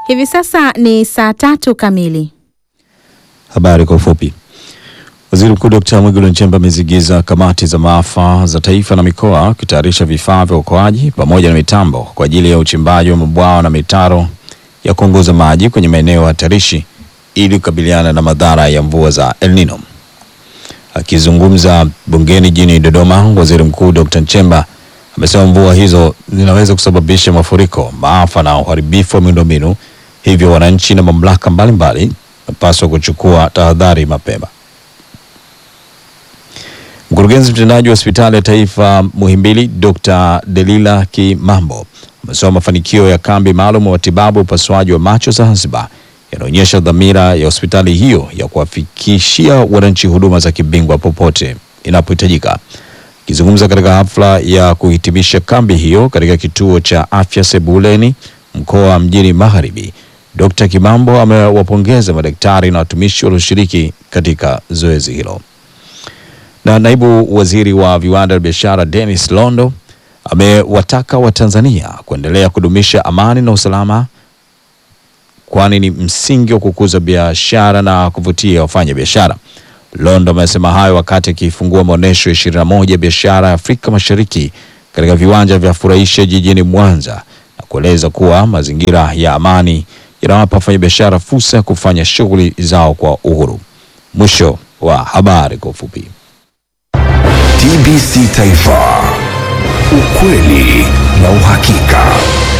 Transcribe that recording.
Hivi sasa ni saa tatu kamili. Habari kwa ufupi. Waziri Mkuu Dkt. Mwigulu Nchemba amezigiza kamati za maafa za taifa na mikoa kutayarisha vifaa vya uokoaji pamoja na mitambo kwa ajili ya uchimbaji wa mabwawa na mitaro ya kuongoza maji kwenye maeneo hatarishi ili kukabiliana na madhara ya mvua za El Nino. Akizungumza bungeni jijini Dodoma, Waziri Mkuu Dkt. Nchemba amesema mvua hizo zinaweza kusababisha mafuriko, maafa na uharibifu wa miundombinu, hivyo wananchi na mamlaka mbalimbali wanapaswa kuchukua tahadhari mapema. Mkurugenzi mtendaji wa hospitali ya taifa Muhimbili Dr. Delila Kimambo amesema mafanikio ya kambi maalum ya matibabu upasuaji wa macho Zanzibar yanaonyesha dhamira ya hospitali hiyo ya kuwafikishia wananchi huduma za kibingwa popote inapohitajika. Akizungumza katika hafla ya kuhitimisha kambi hiyo katika kituo cha afya Sebuleni, mkoa wa Mjini Magharibi, Dr. Kimambo amewapongeza madaktari na watumishi walioshiriki katika zoezi hilo. Na naibu waziri wa viwanda na biashara Dennis Londo amewataka Watanzania kuendelea kudumisha amani na usalama kwani ni msingi wa kukuza biashara na kuvutia wafanya biashara. Londo amesema hayo wakati akifungua maonyesho ya 21 ya biashara ya Afrika Mashariki katika viwanja vya Furahisha jijini Mwanza na kueleza kuwa mazingira ya amani yanawapa wafanyabiashara fursa ya kufanya shughuli zao kwa uhuru. Mwisho wa habari kwa ufupi. TBC Taifa, ukweli na uhakika.